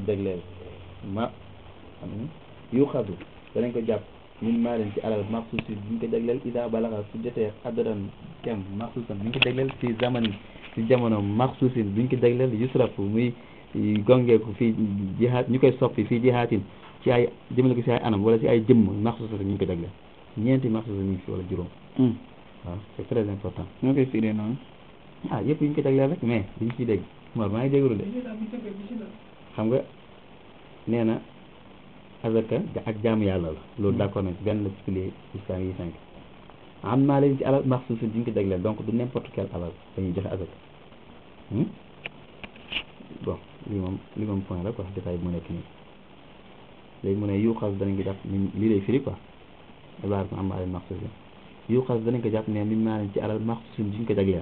jagleel ma yu xadu danañ ko jàpp min maalin ci alal maxsuus bi ñu ko jagleel ida balaxa su jotee xadaran kem maxsuusan bi ñu ko jagleel fi zamani ci jamono maxsuusin bi ñu ko jagleel yusrafu muy gongeeku fii jihaat ñu koy soppi fii jihaatin ci ay jëmale ko ci ay anam wala ci ay jëmm maxsuusa ñu ngi ko jagleel ñeenti maxsuusa ñu ngi fi wala juróom waaw c'est très important ñoo koy firee noonu ah yëpp yi ñu ko jagleel rek mais liñ ciy dégg Mor maa ngi jégalu de xam nga nee na azaka ak jaamu yàlla la loolu d'accord nañ ci benn la ci pilier islam yi cinq am naa leen ci alal maxsuusin bi ñu ko jagleel donc du n'importe quel alal dañuy joxe azaka bon lii moom lii moom point la quoi détail bi mu nekk nii léegi mu ne yu xas danañ ko jàpp ni lii lay firi quoi ibaar ko am alal maxsuusin yu xas danañ ko jàpp ne min maa leen ci alal maxsuusin bi ñu ko jagleel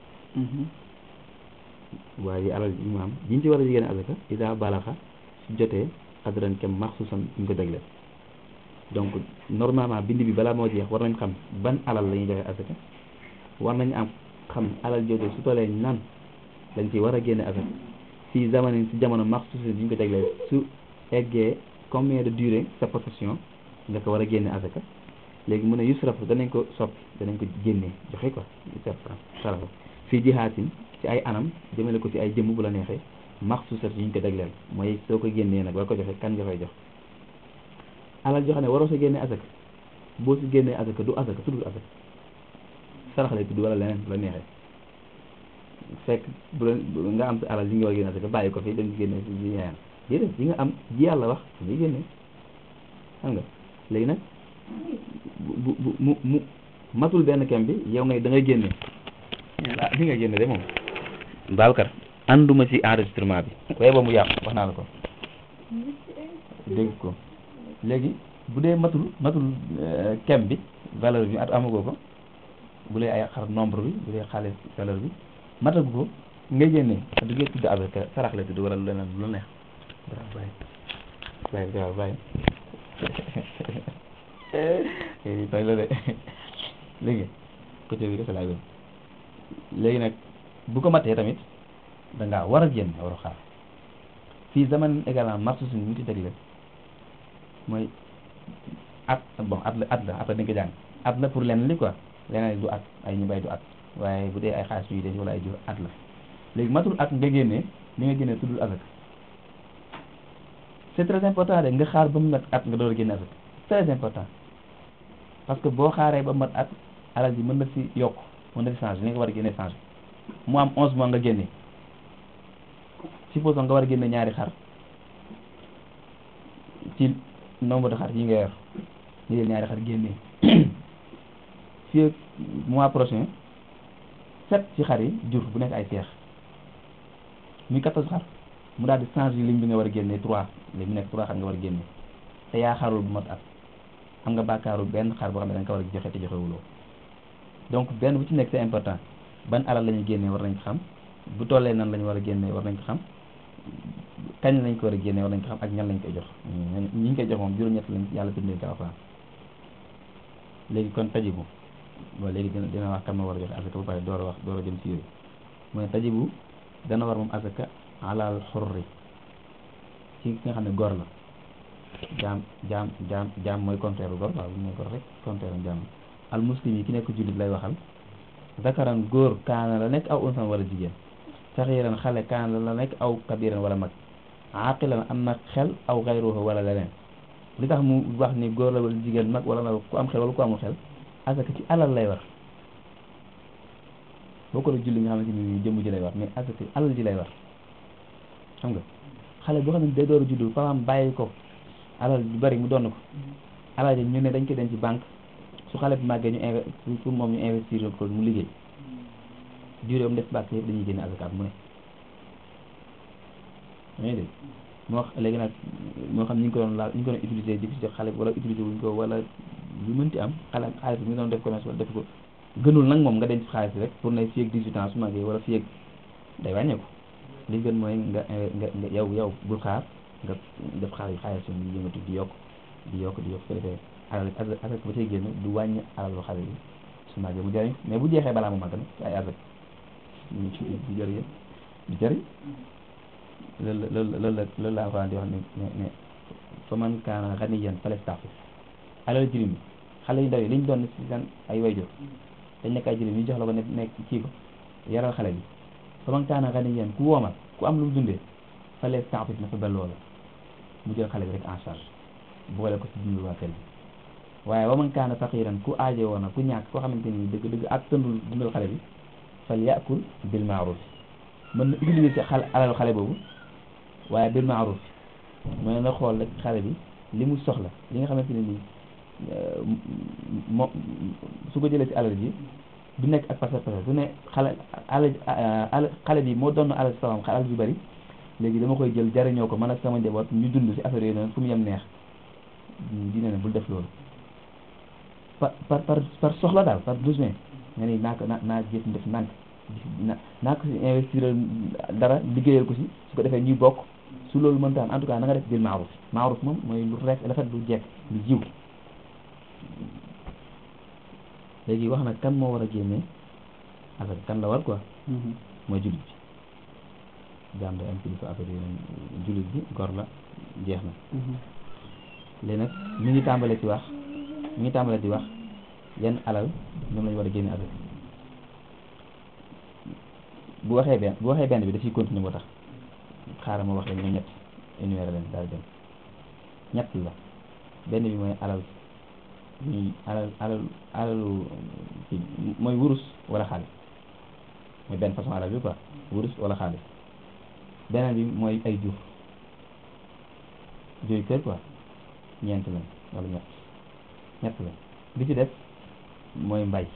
waaye alal ji mu am jiñ ci war a jigéen azaka ida balaxa su jotee adran kem maxsuusan ñu ko jagleel donc normalement bind bi balaa moo jeex war nañ xam ban alal la ñuy joxe azaka war nañ am xam alal jooju su tollee nan lañ ci war a génne azaka fii zamanin si jamono maxsuusan bi ñu ko jagleel su eggee combien de durée sa possession nga ko war a génne azaka léegi mu ne yusraf danañ ko soppi danañ ko génnee joxe quoi sarafa fii jihaatin ci ay anam jëmale ko ci ay jëmm bu la neexee maxsuusat yi ñu ko jagleel mooy soo ko génnee nag war ko joxe kan nga koy jox alal joo xam ne waroo sa génnee asaka boo si génnee asaka du asaka tuddul asaka sarax lay tudd wala leneen bu la neexee fekk bu la nga am sa alal yi nga war a génne asaka bàyyi ko fi dem génne si ji ñaayaan déedéet yi nga am ji yàlla wax ngay génne xam nga léegi nag bu bu mu mu matul benn kem bi yow ngay da ngay génne ah li nga génne de moom Babacar ànduma ci enregistrement bi waaye ba mu yàqu wax naa la ko dégg ko léegi bu dee matul matul kem bi valeur bi at amagoo ko bu dee ay xar nombre bi bu dee xaalis valeur bi matagu ko nga génne du ngeen tudd avec sarax la tudd wala leneen lu neex bàyyi bàyyi bàyyi bàyyi tooy la de léegi côté bi dafa laay wér léegi nag bu ko matee tamit da ngaa war a génn war a xaar fii zaman également marché suñu ñu ci tegle mooy at bon at la at la après dañ ko jàng at la pour lenn li quoi leneen du at ay ñu bay du at waaye bu dee ay xaalis yu des wala ay jur at la léegi matul at nga génnee li nga génnee tuddul azak c'est très important de nga xaar ba mu mat at nga door a génne azak très important parce que boo xaaree ba mat at alal ji mën na si yokk mën na si changer li nga war a génne changer mu am onze mois nga génne supposons nga war a génne ñaari xar ci nombre de xar yi nga yor ñu jël ñaari xar génne fii mois prochain sept ci xar yi jur bu nekk ay seex muy quatorze xar mu daal di changer ligne bi nga war a génne trois léegi mu nekk trois xar nga war a génne te yaa xarul bu mat at am nga bàkkaaru benn xar boo xam ne da nga ko war a joxe te joxewuloo donc benn bu ci nekk c'est important ban alal la ñuy génnee war nañ ko xam bu tollee nan la ñu war a génnee war nañ ko xam kañ lañ ko war a génnee war nañ ko xam ak ñan lañ koy jox ñi ñu koy jox moom juróom-ñett lañ yàlla bindee ko alxuraan léegi kon tajibu bon léegi dina dina wax kan ma war a joxe asaka ba pare door a wax door a jëm ci yooyu mooy tajibu dana war moom asaka alal xurri ci ki nga xam ne gor la jaam jaam jaam jaam mooy contraire gor waaw bu mooy gor rek contraire jaam al muslim yi ki nekk jullit lay waxal zakaran góor kaana la nekk aw unsan wala jigéen saxiiran xale kaana la nekk aw kabiran wala mag aqilan am na xel aw xayruhu wala leneen li tax mu wax ni góor la wala jigéen mag wala ku am xel wala ku amul xel asaka ci alal lay war boo ko la julli nga xamante ni jëmm ji lay war mais asaka ci alal ji lay war xam nga xale boo xam ne day door a juddu papaam bàyyi ko alal ju bari mu donn ko alal ji ñu ne dañ ko denc ci banque su xale bi màggee ñu inve pour moom ñu investir ko mu liggéey durée am def bàkk yëpp dañuy génne asaka mu ne dangay dégg moo wax léegi nag moo xam ñu ngi ko doon laal ñu ngi ko doon utiliser di jox xale bi wala utiliser wuñ ko wala lu mënti am xale xaalis bi ñu doon def commerce wala def ko gënul nag moom nga denc xaalis rek pour ne fii ak 18 ans su màggee wala fii ak day wàññeeku li gën mooy nga nga nga yow yow bul xaar nga def xaalis xaalis yi yëngatu di yokk di yokk di yokk su ko defee alal asaka ba cay génn du wàññi alalu xale bi su màggee mu jëriñ mais bu jeexee balaa mu màgg nag ay asaka du jëriñ du jëriñ loolu la loolu la loolu la alxuraan di wax ne ne ne fa man kaana ganiyan falyastaxfif alal jirim yi xale yu ndaw yi liñ doon si seen ay wayjur dañ nekk ay jirim ñu jox la ko ne nekk kii ko yaral xale bi fa man kaana ganiyan ku woomal ku am lu mu dundee falyastaxfif na fa ba loola mu jël xale bi rek en charge boole ko si dundu waa kër bi waaye wa man kaana faqiran ku aaje woon na ku ñàkk koo xamante ni dëgg dëgg ak tëndul dundal xale bi fal yakul bil maaruf mën na utiliser ci xale alal xale boobu waaye bil maaruf mooy na xool rek xale bi li mu soxla li nga xamante ne nii mo su ko jëlee ci alal ji du nekk ak pasar pasar du ne xale alal xale bi moo doon alal sama alal ju bari léegi dama koy jël jariñoo ko man ak sama njaboot ñu dund ci affaire yooyu noonu fu mu yem neex dina ne bul def loolu par par par par soxla daal par besoin nga ni naa ko naa naa jëf def ndànk na naa ko si investir dara liggéeyal ko si su ko defee ñuy bokk su loolu mënta am en tout cas na nga def bil maaruf maaruf moom mooy lu rek rafet lu jekk lu jiw léegi wax na kan moo war a génnee affaire kan la war quoi mooy jullit bi jaam day am kilifa affaire yi jullit bi gor la jeex na léegi nag mi ngi tàmbale ci wax mi ngi tàmbale di wax yan alal ñoom lañu war a génne affaire bu waxee benn bu waxee benn bi dafiy continuer moo tax xaaral ma wax leen ñoom ñett énuméré leen daal dem ñett la benn bi mooy alal ñuy alal alal alalu ci mooy wurus wala xaalis mooy benn façon alal bi quoi wurus wala xaalis beneen bi mooy ay jur jur kër quoi ñeent lañ wala ñett ñett la bi ci def mooy mbay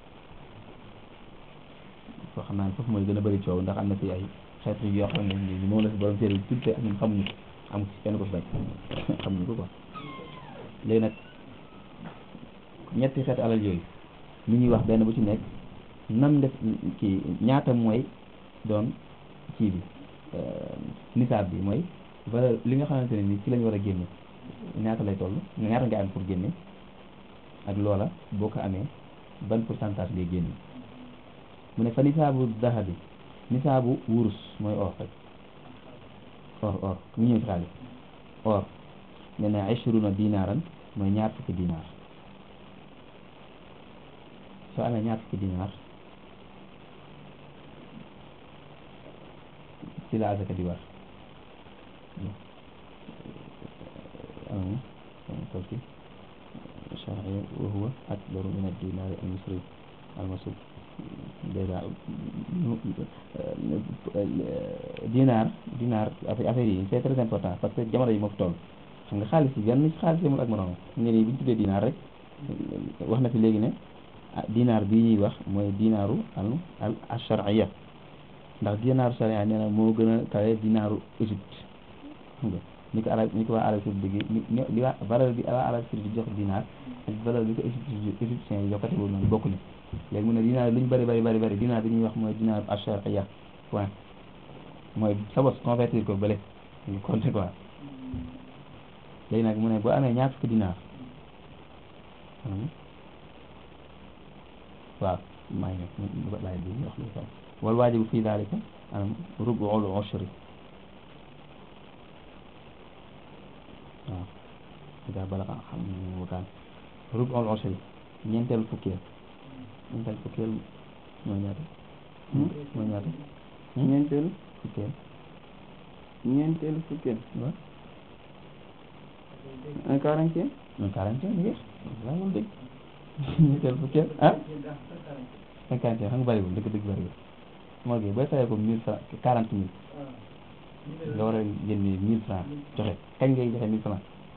foo xam naa ne foofu mooy gën a bëri coow ndax am na fi ay xeetu yoo xam ne ni moom la si borom téere bi tudd te ñun xamuñu ko amu ci kenn ko fi bañ xamuñu ko quoi léegi nag ñetti xeetu alal yooyu ñu ñuy wax benn bu ci nekk nan def kii ñaata mooy doon kii bi nisaab bi mooy valeur li nga xamante ne ni ci lañu war a génne ñaata lay toll ñaata nga am pour génne ak loola boo ko amee ban pourcentage ngay génne mu ne fa nisaabu dahabi nisaabu wurus mooy or rek or or ñu ñëw ci xaalis or ne na ishruna dinaaran mooy ñaar fukki dinaar soo amee ñaar fukki dinaar ci la azaka di war قلت شرعي وهو أكبر من الدينار المصري المصروف dinaar dinaar affaire yi c'est très important parce que jamono yi moo fi toll xam nga xaalis yi benn xaalis yemul ak moroom nga nii bi ñu tuddee dinaar rek wax na fi léegi ne ah dinaar bii ñuy wax mooy dinaaru al al ashariya ndax dinaaru sharia nee na moo gën a kawe dinaaru Égypte xam nga ni ko arab ni ko waa Arabie Saoudite bi ni li waa valeur bi waa Arabie Saoudite di jox dinaar ak valeur bi ko égyptien égyptien yi jokkate boobu noonu bokk ni léegi mu ne dinaar lu ñu bëri bëri bëri bëri dinaar bi ñuy wax mooy dinaar ashariya point mooy sa bos convertir ko bële nga compter quoi léegi nag mu ne boo amee ñaar fukki dinaar waaw maa ngi nekk laay bi wax lu ko wal waajibu fii daalika anam rubuul ushri waaw ida balaga xam ne wakaan rubuul ushri ñeenteelu fukkeel ñeenteelu fukkeel mooy ñaata mooy ñaata ñeenteelu fukkeel ñeenteelu fukkeel waaw un quarantième un quarantième mi ngi laa moom dëgg ñeenteelu fukkeel ah cinquante xam nga bëriwul dëgg dëgg bëriwul moo gi booy fayee ko mille franc quarante mille nga war a génne mille franc joxe kañ ngay joxe mille franc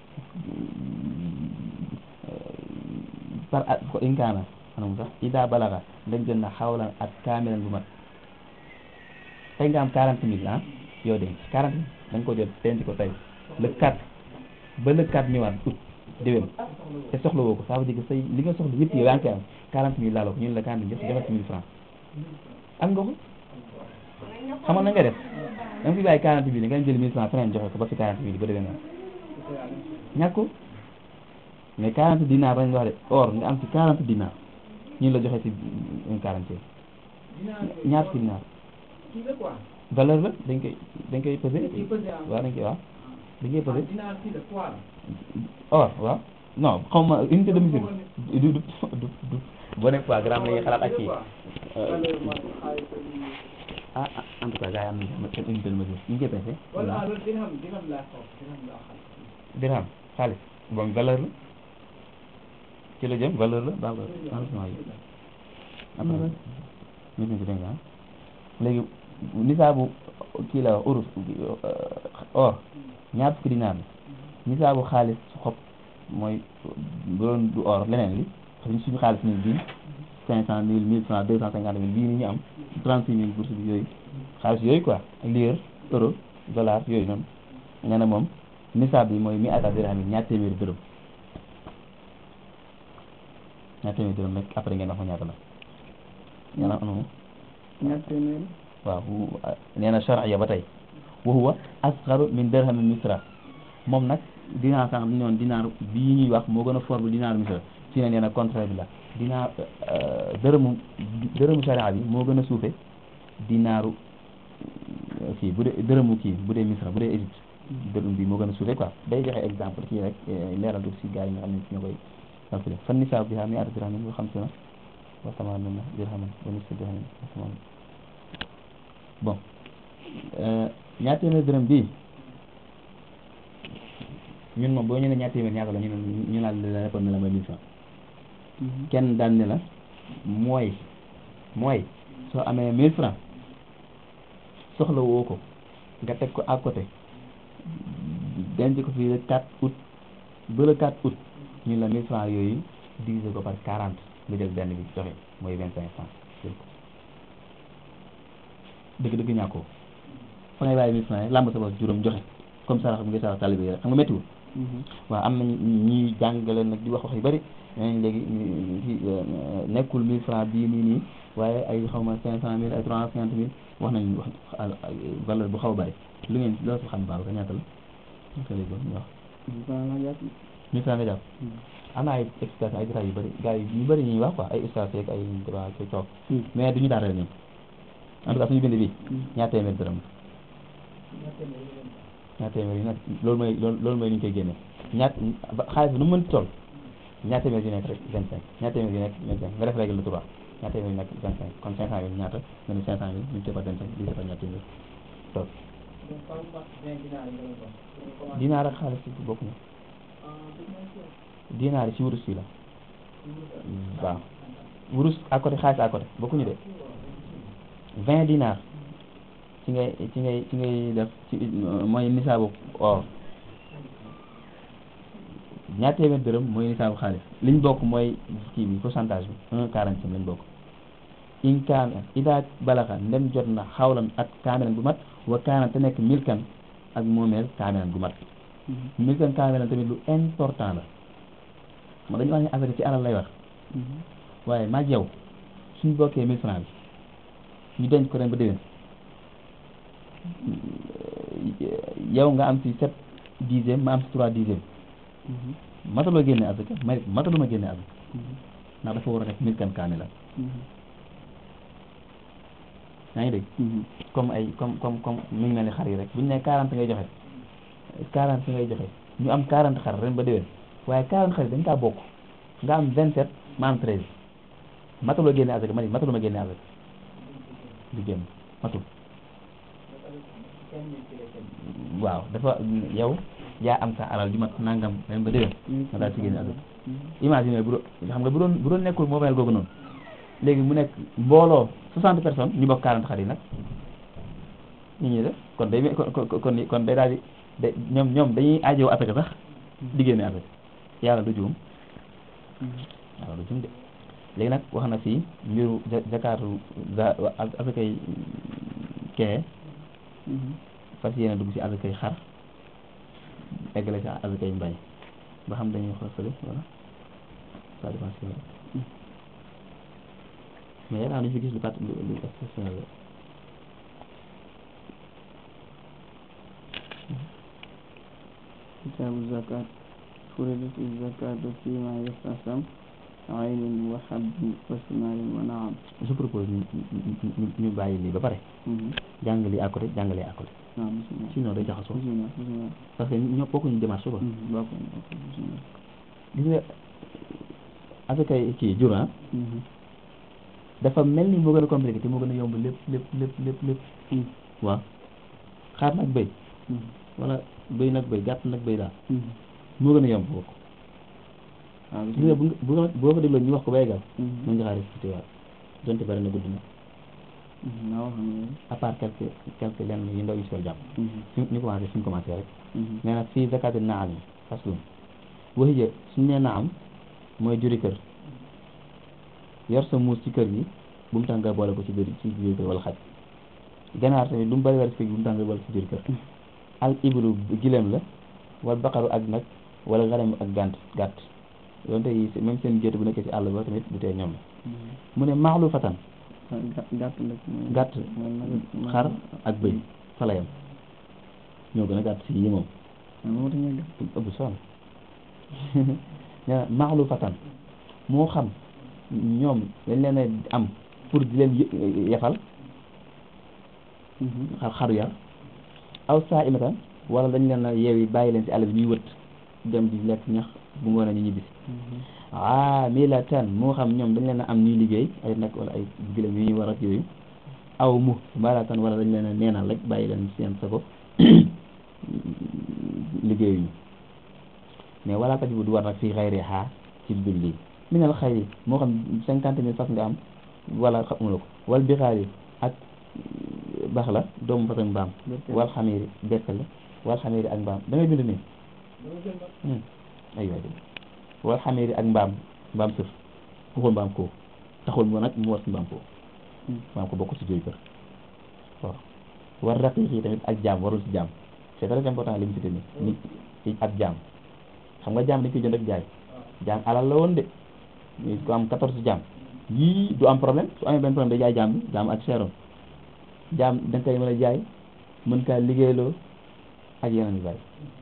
par at ko inkaana anam sax ida balaga dañ jël na xawlan at kaamilan bu mat tey nga am quarante mille ah yow denc quarante mille da nga ko jël denc ko tey le quatre ba le quatre ñëwaat août déwén te soxla woo ko ça veut dire que say li nga soxla yëpp yow yaa ngi koy am quarante mille laaloo ko ñun la quarante mille jox joxe mille franc am nga ko xamoon na nga def da nga fi bàyyi quarante mille nga jël mille franc feneen joxe ko ba fi quarante mille ba déwén ñàkk ko mais quarante dinar lañ wax de or nga am ci quarante dinar ñun la joxe ci un quarante ñaar fukki dinar valeur la dañ koy dañ koy pesé dañ koy pesé, ah. waaw dañ koy waaw dañ koy ah pesé dinaar kii la poids la. or waaw non xaw ma unité de mesure du du du du boo nekk quoi gramme la ñuy xalaat ak kii valeur mooy xaalis ak lii. ah ah en tout cas gars yi am nañu seen unité de mesure ñu ngi koy pesé wala ah loolu dirham dirham laa xaw dirham laa xam. dirham xaalis bon valeur la ci la jëm valeur la baax la changement yi après ñu ngi ci dégg nga ah léegi nisaabu kii la urus or ñaar fukki dinaar la nisaabu xaalis su xob mooy bu doon du or leneen li xam suñu xaalis ni bii cinq cent mille mille francs deux cent cinquante mille bii ni ñu am trente six mille bourse bi yooyu xaalis yooyu quoi lire euro dollar yooyu noonu nee na moom nisaab bi mooy mi ata dirham yi ñaar téeméeri dërëm ñaar téeméeri dërëm rek après ngeen wax ma ñaata la nee na anu ñaar téeméeri waaw wu- ah, nee na charia ba tey wa huwa asgaru min dirham misra moom nag dinaar sànq bi ñoon dinaar bii ñuy wax moo gën a fort bu dinaar misra ci ne nee na contraire bi la dinaar euh, dërëmu dërëmu charia bi moo gën a suufe dinaaru euh, kii bu dee dërëmu kii bu dee misra bu dee Égypte dërëm bi moo gën a suufe quoi day joxe exemple kii rek eh, leeral def si gars yi nga xam ne ñoo koy calculer fan nisaab bi xam ni ata dirhamin wa xamsuna wa tamaanuna dirhaman wa nisfu dirhamin wa tamaanuna bon ñaar téeméer dërëm bii ñun moom boo ñu ne ñaar téeméer ñaata la ñu ne ñu naan la répondre ne la mooy mille francs kenn daan ne la mooy mooy soo amee mille francs soxla woo ko nga teg ko à côté denc ko fii le 4 août ba le 4 août ñu la mille francs yooyu diviser ko par 40 nga jël benn bi joxe mooy 25 francs jël ko dëgg dëgg ñàkkoo fa ngay bàyyi mille francs yi làmb sa bopp juróom joxe comme sarax bi ngay sarax talibé yi rek xam nga méttiwul waaw am na ñuy jàngale nag di wax wax yu bëri nee léegi ñu- ci nekkul mille francs bii nii nii waaye ay xaw ma cinq cent mille ay trois cent cinquante mille wax nañ wax al- ay valeur bu xaw a bëri lu ngeen loo si xam baax ka ñaata la ñaata lay doon ñu wax baa nga jàpp mille francs nga jàpp am na ay explication ay détails yu bëri gars yi ñu bëri ñuy wax quoi ay ustaas yeeg ay droit ci coow mais duñu daal rek ñun en tout cas suñu bind bi ñaar téeméer dërëm ñaar téeméer yi nag loolu mooy loolu loolu mooy ni ñu koy génne ñaar ba- xaalis bi nu mu mënti toll ñaar téeméer yu nekk rek vingt cinq ñaar téeméer yu nekk vingt cinq nga def règle de trois ñaar téeméer yu nekk vingt cinq kon cinq cent mille ñaata nga ne cinq cent mille multiplié par vingt cinq divisé par ñaar téeméer toog donc par exemple vingt dinaar yi nga doon wax. dinaar ak xaalis bi bokkuñu dinaar yi ci wurus yi la waaw wurus à côté xaalis à côté bokkuñu de vingt dinaar ci ngay ci ngay ci ngay def ci mooy nisaabu or ñaar téeméer dërëm mooy nisaabu xaalis liñ bokk mooy kii bi pourcentage bi un quarantième lañ bokk in kaana ida balaxa ndem jot na xawlan at kaamilan gu mat wa kaana te nekk milkan ak moomeel kaamilan gu mat milkan kaamilan tamit lu important la moo dañu wax ne affaire yi ci alal lay wax waaye maag yow suñ bokkee mille francs bi ñu denc ko ren ba déwén yow nga am ci sept dixième ma am ci trois dixième mataloo génne azaka ma mataluma génne azaka ndax dafa war a nekk milkan kaamilan yaa ngi dégg comme ay comme comme comme mi ngi mel ni xar yi rek bu ñu nee quarante ngay joxe quarante ngay joxe ñu am quarante xar ren ba déwén waaye quarante xar yi dañ kaa bokk nga am vingt sept ma am treize mataloo génne azaka ma ni mataluma génne azaka du génn matul waaw dafa yow yaa am sa alal ju mat nangam ren ba déwén nga daal ci génne azaka imagine bu doon xam nga bu doon bu doon nekkul moomeel googu noonu léegi mu nekk mbooloo soixante personnes ñu bokk quarante xar yi nag ñu ñuy def kon day kon kon kon kon day daal di day ñoom ñoom dañuy aajowoo asaka sax di génne asaka yàlla du juum yàlla du juum de léegi nag wax na fii mbiru ja jakaatu za asakay kee fas yéene dugg ci asakay xar eggale ci asakay mbay ba xam dañuy xool fële voilà ça dépend si mais yaakaar nañu fi gis lu kat lu lu exceptionnel la kitaabu zakat furidat zakatu fima yastasam aynin wa habbin wa simarin wa naam je propose ñu ñu ñu ñu bàyyi lii ba pare jàng lii à côté jàng lii à côté waaw bismillah sinon day jaxasoo bismillah bismillah parce que ñoo bokkuñu démarche quoi bokk bokk bismillah gis nga avec ay kii jur ah dafa mel ni moo gën a compliqué te moo gën a yomb lépp lépp lépp lépp lépp waaw xaar nag béy wala béy nag béy gàtt nag béy daal moo gën a yomb boobu waaw gis nga bu nga bu nga boo ko dégloo ñu wax ko ba yeggal bismillah mën nga xaar expliqué waat donte bari na gudd na waaw xam nga à part quelques quelques lenn yu ndaw yu si war a jàpp fi ñu commencé fi ñu commencé rek nee na fii zakati naam yi faslun waxija suñu nee naam mooy juri kër yor sa muus ci kër gi bu mu tax nga boole ko ci biir ci biir kër wala xaj ganaar tamit du mu bëri war ci kër gi bu mu tax nga boole ko ci biir kër al iblu gileem la wal baqaru ak nag wala xaram ak gànt gàtt donte yi même seen gétt bu nekkee ci àll ba tamit du tee ñoom la mu ne maaxlu fatan gàtt gàtt nag mooy gàtt mooy nag xar ak bëy fa la yem ñoo gën a gàtt si yi moom moo tax ñu gàtt ëpp sonn nee na maaxlu fatan moo xam ñoom dañ leen a am pour di leen yë- yefal xar xaru yar aw saa imatan wala dañ leen a yeewi bàyyi leen ci àll bi ñuy wët dem di lekk ñax bu ngoon a ñu ñibbisi amilatan moo xam ñoom dañ leen a am ñuy liggéey ay nag wala ay gilem yu ñuy war ak yooyu aw mu mbalatan wala dañ leen a neenal rek bàyyi leen seen sago liggéeyuñu mais wala tajibu du war nag fii xayri xaa ci dul lii minal xayri moo xam cinquante mille fas nga am wala xamula ko wal bixaari ak bax la doomu fas ak mbaam wal xamiiri bekk la wal xamiiri ak mbaam da ngay bind nii ay waay wal xamiiri ak mbaam mbaam sëf waxul mbaam ko taxul mu nag mu war si mbaam ko mbaam ko bokk si jooy kër waaw war raqiq yi tamit ak jaam warul si jaam c'est très important li mu cité nii nit ci ak jaam xam nga jaam dañ koy jënd ak jaay jaam alal la woon de ñu ko am quatorze jaam yii du am problème su amee benn problème day jaay jaam bi jaam ak seeroon jaam da nga koy mën a jaay mën kaa liggéeyloo ak yeneen yu bari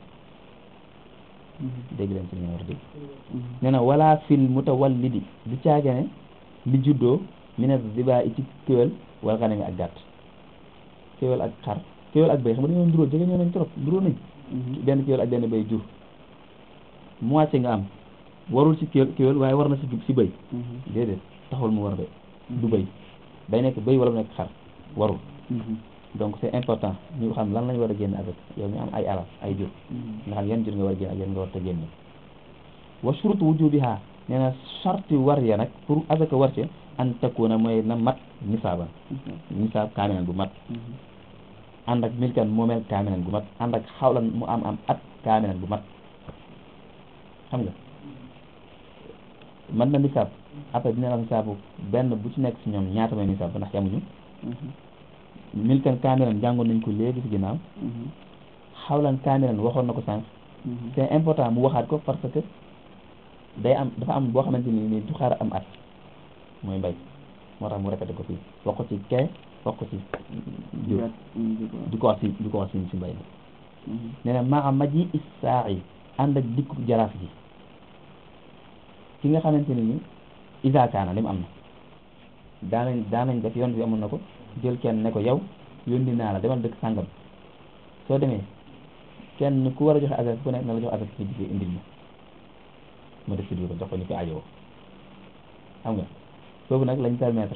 dégg leen ci li nga war a dégg nee na wala fil mutawallidi du caagene li juddoo mina ziba i ci kéwél wala xanami ak gàtt kéwél ak xar kéwél ak béy xam nga dañoo nduróo jege ñoo nañ trop nduróo nañ benn kéwél ak benn béy jur moitié nga am warul ci kéwél kéwél waaye war na ci ci béy déedéet taxul mu war béy du béy day nekk béy wala mu nekk xar warul donc c'est important ñu xam lan lañ war a génn avec yow mi am ay alal ay jur nga xam yan jur nga war a génn ak yan nga war a génne wa shurutu wujubiha nee na sarti war ya nag pour azaka war ci an takuna mooy na mat nisaaban nisaab kaaminan bu mat ànd ak milkan moomeel kaaminan bu mat ànd ak xawlan mu am am at kaaminan bu mat xam nga man na nisaab après dina la nisaabu benn bu ci nekk si ñoom ñaata mooy nisaab ba ndax yamuñu milkan kaamilan jàngoon nañ ko léegi ci ginnaaw xawlan kaamilan waxoon na ko sànq c'est important mu waxaat ko parce que day am dafa am boo xamante ni nii du xaar am at mooy mbay moo tax mu répété ko fii wax ko ci kee wax ko ci jur di ko wax si di ko wax si si mbay mi nee na maa maji issaa yi ànd ak dikku jaraaf ji ki nga xamante ni ni isa kaana li mu am na daanañ daanañ def yoon bi amoon na ko jël kenn ne ko yow yónni naa la demal dëkk sàngam soo demee kenn ku war a joxe asaka ku nekk na la jox asaka ci digg indil ma ma def ci ko jox ko ñu ko ajowoo xam nga foofu nag lañ permettre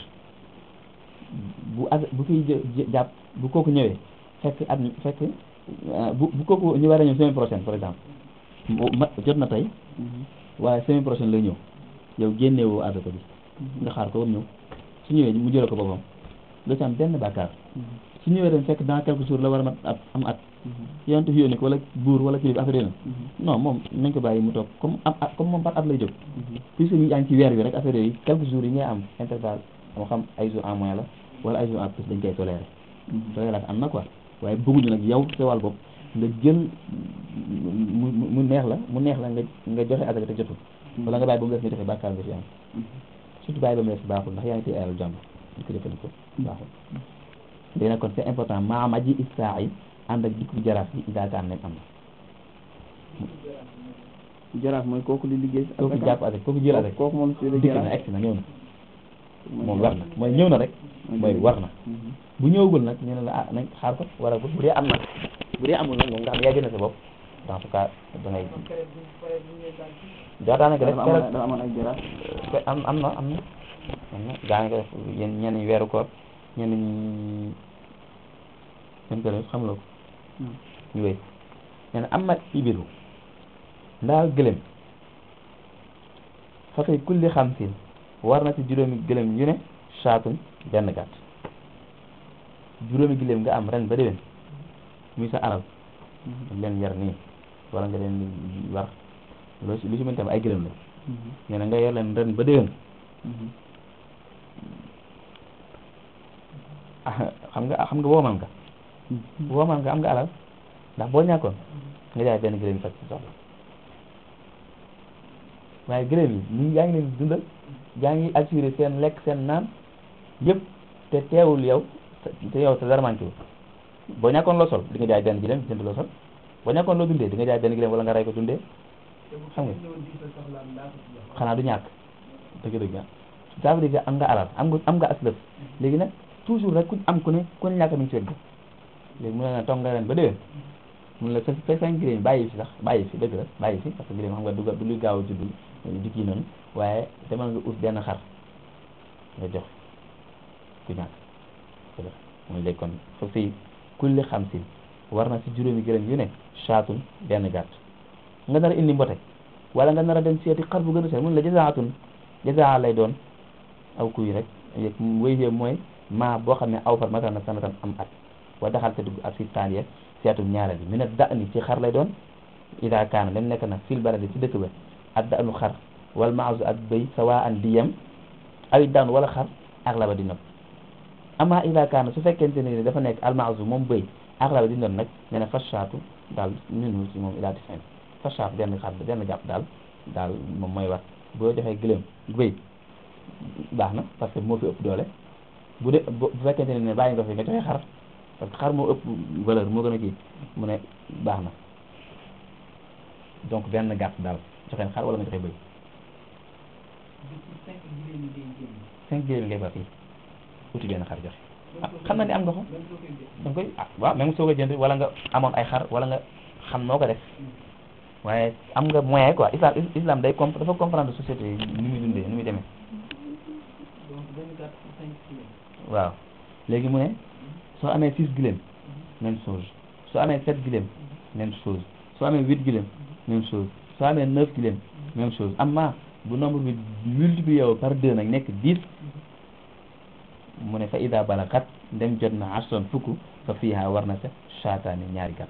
bu as bu fiy jë- jàpp bu kooku ñëwee fekk at fekk bu bu kooku ñu war a ñëw semaine prochaine par exemple ma jot na tey waaye semaine prochaine lay ñëw yow génnewoo asaka bi nga xaar ko ba mu ñëw su ñëwee mu jëlee ko boppam doo ci am benn bàkkaar su ñëwee dem fekk dans quelques jours la war a mat at am at yonent fi yónni ko wala buur wala kilifa affaire yooyu non moom nañ ko bàyyi mu toog comme am at comme moom par at lay jóg puisque ñu yaa ngi ci weer bi rek affaire yooyu quelques jours yi ngay am intervalle moo xam ay jours en moins la wala ay jours en plus dañ koy toléré toléré am na quoi waaye bëgguñu nag yow sa wàll bopp nga jël mu mu neex la mu neex la nga nga joxe asaka te jotul wala nga bàyyi ba mu def nga joxe bàkkaar nga fi am surtout bàyyi ba mu def baaxul ndax yaa ngi téye alal jàmbur di ko jëfandikoo baaxul léegi nag kon c'est important maam aji istaa yi ànd ak dikku jaraaf yi isaakaan nañ am na jaraaf mooy kooku di liggéey si kooku jàpp avec kooku jël avec kooku moom si dikk jaraaf na egsi na ñëw na moom war na mooy ñëw na rek mooy war na Mhm. bu ñëwagul nag ñu ne la ah nañ xaar ko wala bu dee am na bu dee amul nag moom nga xam yaa gën a sa bopp dans ce cas da ngay kon keroog bu paree bu ñëwee daal ci daa daanaka def dafa amoon dafa amoon ay jaraaf te am am na am na am na daanaka def yéen ñenn ñi weeru koor ñenn ñi ñen ko def xamuloo ko Hmm. ñu wéy nee na amat ibilu ndaa gëlëm fa fay kulli xamsin war na ci juróomi gëlëm yu ne saatun benn gàtt juróomi gëlëm nga am ren ba déwén muy sa alal Mhm. leen yar nii wala nga leen di war loo si lu si mën tam ay gëlëm la Mhm. nee na nga yor leen ren ba déwén Mhm. ah xam nga xam nga woomal nga Mhm. woomal nga am nga alal ndax boo ñàkkoon nga jaay benn gëlëm yi faj ci soxla waaye gëlëm yi ñu yaa ngi leen di dundal yaa ngi assuré seen lekk seen naan yëpp te teewul yow te yow sa dara manqué wu boo ñàkkoon loo sol di nga jaay benn gëlëm jënd loo sol boo ñàkkoon loo dundee di nga jaay benn gëlëm wala nga rey ko dundee te bu xam nga. ñëwoon di sa soxlaam daa ko ci jox xanaa du ñàkk dëgg-dëgg ah ça veut dire que am nga alal am nga am nga aslëf léegi nag toujours rek ku am ku ne ku ne ñàkk mi ngi ci wet gi léegi mu ne la toog nga ren ba déwén mun la sa sa cinq gëléem bàyyi fi sax bàyyi fi dëgg la bàyyi fi parce que gëléem xam nga du du luy gaaw a judd di kii noonu waaye demal nga ut benn xar nga jox ku ñàkk dëgg la mooy léegi kon fa fi kulli xamsin war na si juróomi gëléem yu ne saatun benn gàtt nga nar a indi mbote wala nga nar a dem seeti xar bu gën a seet mun la jazaatun jazaa lay doon aw kuy rek yëg wéy yëpp mooy maa boo xam ne aw far matal na sanatan am at wa daxal te dugg ak fi taaniya seetum ñaareel bi mi ne da ni ci xar lay doon ida kaana dem nekk na fil baladi ci dëkk ba ak da anu xar wal maasu ak bëy sawa an di yem awit daan wala xar ak la ba di nopp ama ida kaana su fekkente ne dafa nekk al maasu moom bëy ak la ba di nopp nag ne na fashaatu daal ñunu si moom ila di fin fashaatu benn xar benn jàpp daal daal moom mooy war boo joxee gëléem bëy baax na parce que moo fi ëpp doole bu dee bu bu fekkente ne bàyyi nga fi nga joxe xar parce que xar moo ëpp valeur moo gën a kii mu ne baax na donc benn gàtt daal joxe xar wala nga joxe bëy di ci cinq gëléem yi ngay génn cinq gëléem ngay ba fii uti benn xar joxe ah xam na ne am nga ko même soo koy jël da nga koy ah waaw même soo ko jënd wala nga amoon ay xar wala nga xam noo ko def waaye am nga moyen quoi islam islam day comp dafa comprendre société yi ni muy dundee ni muy demee donc benn gàtt pour cinq gëléem waaw léegi mu ne soo amee six gëléem même chose soo amee sept gëléem même chose soo amee huit gëléem même chose soo amee neuf gëléem même chose amma bu nombre bi multiplié wu par deux nag nekk dix mu ne fa ida balagat ndem jot na asron fukk fa fiiha war na sa saataani ñaari gàtt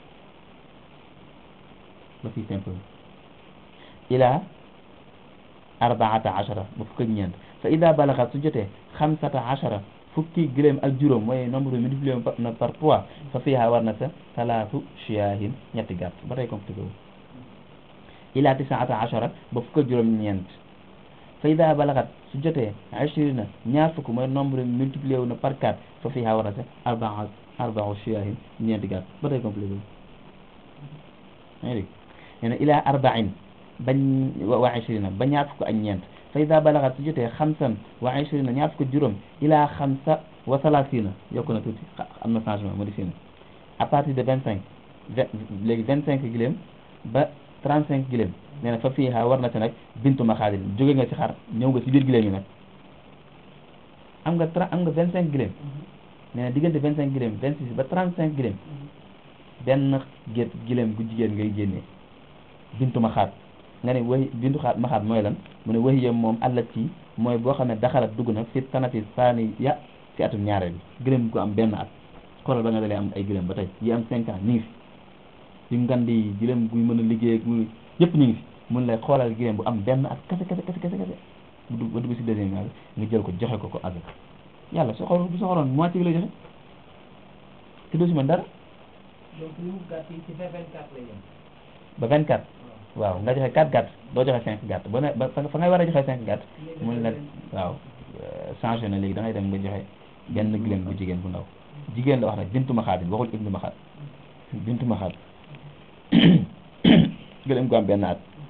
ba fii simple ila arbaata achara ba fukk ak ñeent fa ida balagat su jotee xamsata achara fukki gëléem ak juróom mooy nombre bi multiplié wu na par trois fa fiiha war na sa salaatu shiyaahin ñetti gàtt ba tey compliqué wu ila tisaata achara ba fukk ak juróom ñeent fa ida balagat su jotee ashrina ñaar fukk mooy nombre bi multiplié wu na par quatre fa fiiha war na sa arbaa arbaa shiyaahin ñeenti gàtt ba tey compliqué wu yaa ngi dégg nee na ila arbain bañ wa ashrina ba ñaar fukk ak ñeent fa ida balagat su jotee xamsan wa ashrina ñaar fukk juróom ila xamsa wa salasina yokku na tuuti am na changement modifié na à partir de vingt cinq vingt léegi vingt cinq giléem ba trente cinq giléem nee na fa fiiha war na ci nag bintu maxaadin jóge nga ci xar ñëw nga ci biir giléem yi nag am nga tra am nga vingt cinq giléem nee na diggante vingt cinq giléem vingt six ba trente cinq giléem benn gét giléem gu jigéen ngay génnee bintu maxaat nga ne way bintu xaat maxaat mooy lan mu ne waxiya moom àllat ci mooy boo xam ne daxalat dugg na fi sanati saani ya ci atum ñaareel bi gëlëm gu am benn at xoolal ba nga dalee am ay gëlëm ba tey yi am cinq ans ñu ngi fi yu ngand yi gëlëm guy mën a liggéey ak mu yëpp ñu ngi fi mun lay xoolal gëlëm bu am benn at kese kese kese kese kese bu dugg ba dugg si deuxième nga jël ko joxe ko ko avec yàlla soo xool bu soo xooloon moitié bi la joxe te doo si mën dara donc li mu gàtt yi ci vingt vingt quatre lay yem ba vingt quatre waaw nga joxe quatre gàtt doo joxe cinq gàtt ba ne ba fa ngay war a joxe cinq gàtt mun la waaw changé na léegi da ngay dem nga joxe benn gëlëm bu jigéen bu ndaw jigéen la wax nag bintu maxaat bi waxul ibnu maxaat bintu maxaat gëlëm gu am benn at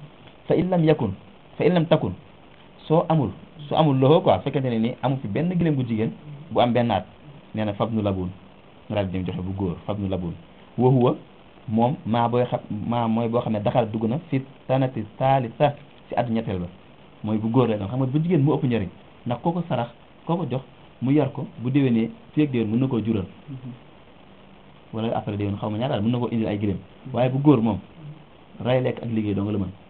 fa in lam yakun fa in lam takun soo amul su amul loxo quoi fekkente ne ni amul fi benn gileem bu jigéen bu am benn at nee na fab nu labun nga daal di dem joxe bu góor fab nu labun wa huwa moom maa booy xam maa mooy boo xam ne daxal dugg na fi tanati salisa si at ñetteel ba mooy bu góor la doon xam nga bu jigéen mu ëpp njëriñ ndax koo ko sarax koo ko jox mu yar ko bu déwénee fii ak déwén mën na koo jural wala après déwén xaw ma ñaar daal mën na koo indil ay gileem waaye bu góor moom ray lekk ak liggéey doo nga la mën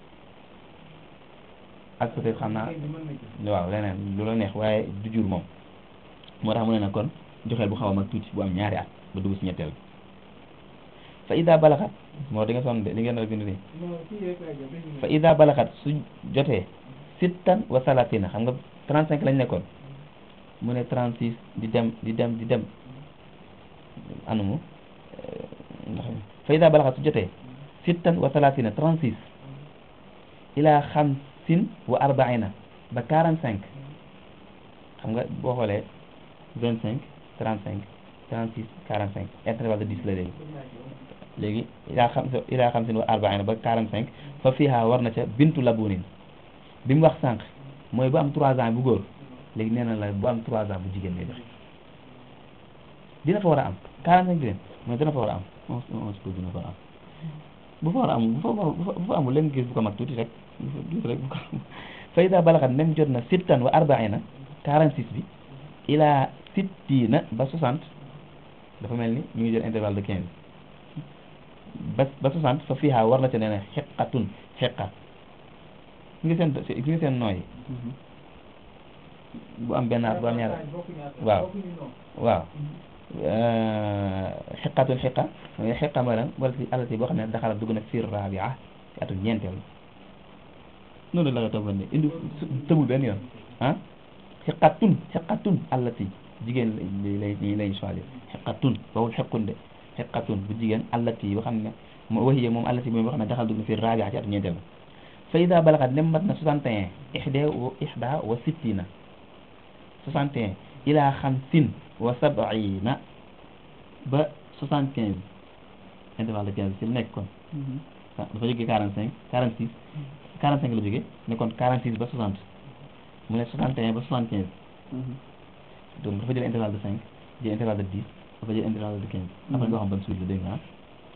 ak peut-être xam naa waaw leneen lu la neex waaye du jur moom moo tax mu ne na kon joxeel bu xaw a mag tuuti bu am ñaari at ba dugg si ñetteel fa ida balaxat moo di nga sonn de li ngeen a bind nii fa ida balaxat su jotee sittan wa salatina xam nga 35 lañ nekkoon mu ne 36 di dem di dem di dem anumu ndax fa ida balaxat su jotee sittan wa salatina 36 ila xamsin wa arbaina ba 45 xam nga boo xoolee 25 35 36 45 intervalle de 10 la léegi léegi ilaa xam ilaa xamsin wa arbaina ba 45 fa fiha war na ca bintu labunin bi mu wax sànq mooy bu am 3 ans bu góor léegi nee na la bu am 3 ans bu jigéen lay joxe dina fa war a am 45 jigéen mais dina fa war a am on on se dina fa war a am bu fa war a am bu fa bu fa amul leen gis bu ko mag tuuti rek tuuti rek bu ko fa ida balaxat nem jot na sittan wa arbaina 46 bi ilaa sittina ba 60 dafa mel ni ñu ngi jël intervalle de 15 ba ba 60 fa fiha war na ca nee na xeqatun xeqa gi nga seen gi nga seen nooyi bu am benn at bu am ñaar waaw waaw xeqatun xeqa mooy xeqa mooy lan wala si alati boo xam ne daxala dugg na fi rabia ci atum ñeenteel noonu la nga toppoon ne indi tëbul benn yoon ah xeqatun xeqatun allati jigéen lay lay lay choisir xeqatun bawul xequn de xeqatun bu jigéen allati yoo xam ne moo waxiye moom allati mooy boo xam ne daxal dugg na fi rabia ci atum ñeenteel fa ida balaxat nem mat na 61 ixda wa ixda wa sittina 61 ila xamsin wa sabina ba 75 intervalle de 15 ci la nekk kon dafa jógee 45 46 45 la jógee ne kon 46 ba 60 mu ne 61 ba 75 donc dafa jël intervalle de 5 jël intervalle de 10 dafa jël intervalle de 15 après nga xam ban suite la dégg nga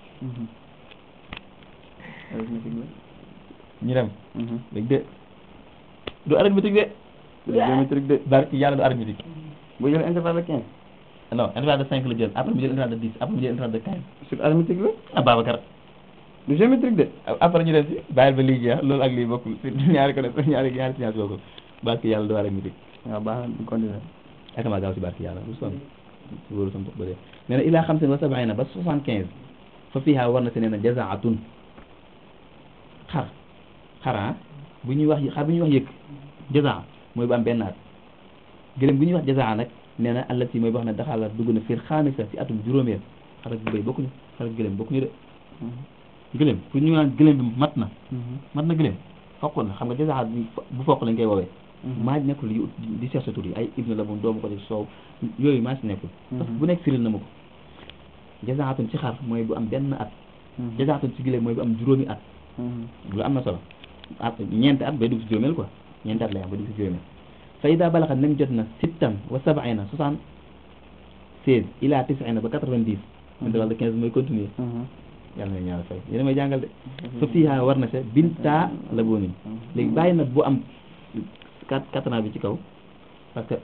ñu dem léegi de du arithmétique de géométrique de barki yàlla du arithmétique bu jël intervalle de 15 non intervalle de 5 la jël après mu jël intervalle de 10 après mu jël intervalle de 15 sur arithmétique la ah Babacar du géométrique de après ñu dem si bàyyil ba lii jeex loolu ak lii bokkul si ñaari ko def ñaari ñaari science bokkul barki yàlla du arithmétique waaw baax na ñu continuer ak ma gaaw si barki yàlla bu sonn si wóoru sama ba dee nee na ilaa xamsin wa sabaina ba soixante quinze fa fiha war na si nee na jazaatun xar xara bu ñuy wax xar bu ñuy wax yëkk jazaa mooy bu am benn at gëlëm bu ñuy wax jazaa nag nee na allati mooy boo xam ne daxaala dugg na fiir xaamisa si atum juróomeel xar ak bëy bokkuñu xar ak gëlëm bokkuñu de gëlëm pour ñu naan gëlëm bi mat na mat na gëlëm foq na xam nga jazaa bu foq lañ koy woowee maa nekkul yu di seet sa tur yi ay ibnu la moom doomu ko ci soow yooyu maa si nekkul parce que bu nekk firil na ma ko jazaatun ci xar mooy bu am benn at jazaatun ci gëlëm mooy bu am juróomi at lu am na solo at ñeenti at bay dugg si juróomeel quoi ñeenti at lay am bay dugg si juróomeel fa ida balaxat nem jot na sittan wa sabaina soixante seize ila tisina ba quatre-vingt-dix intervalle de quinze mooy continuer yàlla na ñaar fay yéena may jàngal de fa fiiha war na sa binta la boonin léegi bàyyi na bu am quatre quatre ans bi ci kaw parce que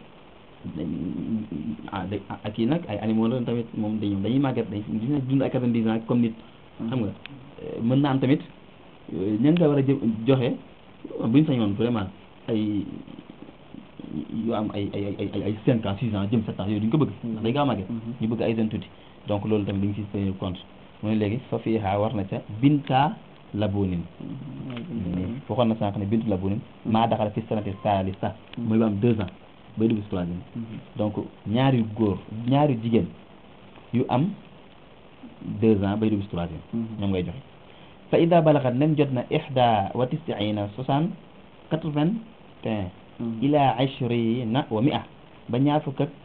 ah ak kii nag ay animaux la tamit moom dañu dañuy màgget dañ dina dund ay quatre-vingt-dix ans comme nit xam nga mën na am tamit ña nga war a jë joxe buñ sañoon vraiment ay yu am ay ay ay ay ay cinq ans six ans jëm sept ans yooyu duñ ko bëgg ndax day gaaw màgget ñu bëgg ay jeunes tuuti donc loolu tamit dañ ci tenir compte mu ne léegi fa fiiha war na ca binta labunin waxoon na sànq ne bintu labunin maa daxala fi sanati salisa mooy ba am deux ans bay dugg si troisième donc ñaari góor ñaari jigéen yu am deux ans bay dugg si troisième ñoom ngay joxe fa ida balaxat nem jot na ixda wa tisiina soixante quatre-vingt un ila ashrina wa mia ba ñaar fukk ak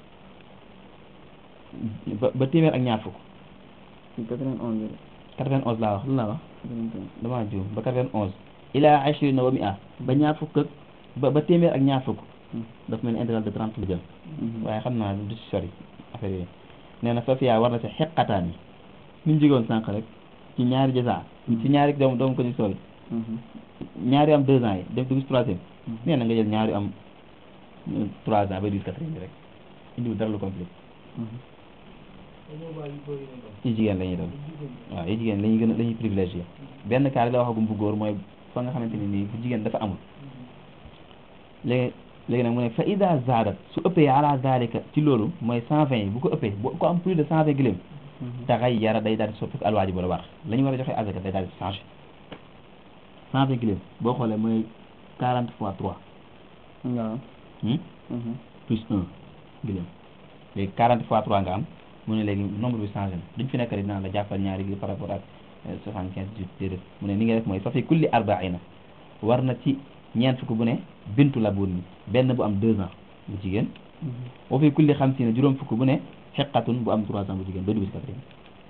ba ba téeméer ak ñaar fukk quatre-vingt-onze quatre-vingt-onze laa wax lu laa wax damaa juum ba quatre-vingt-onze ila ashrina wa mi'a ba ñaar fukk ak ba ba téeméer ak ñaar fukk daf mel ni intégral de trente la jël waaye xam naa du si sori affaire yi nee na fa fiyaa war na si xeqataan yi ni ñu jigoon sànq rek ci ñaari jasa ci ñaari doom doomu ko ci sooy ñaari am deux ans yi def dugg si troisième nee na nga jël ñaari am euh, trois ans ba dix quatrième bi rek indiwul dara lu compliqué dañoo bàyyi yu bëri nañ ko. ci jigéen la ñuy doon jigéen ñi. waaw yi jigéen la ñuy gën a la ñuy privilégié benn cas la waxagum bu góor mooy fa nga xamante ni nii bu jigéen dafa amul léegi léegi nag mu ne fa ida zaadat su ëppee ala zalika ci loolu mooy cent vingt yi bu ko ëppee bu ko am plus de cent vingt gëléem taxay yara day daal di soppi alwaaji bu la war la ñu war a joxe azaka day daal di changé cent vingt gëléem boo xoolee mooy quarante fois trois waaw hmm? plus un gëléem léegi quarante fois trois nga am mu ne léegi nombre bi changé na duñ fi nekk rek dinaa la jàppal ñaari gi par rapport ak soixante quinze dix déedéet mu ne ni nga def mooy fa fi kulli arbaina war na ci ñeent fukk bu ne bintu la buun benn bu am deux ans bu jigéen wa fi kulli xamsiina juróom fukk bu ne xeqatun bu am trois ans bu jigéen ba dugg si quatrième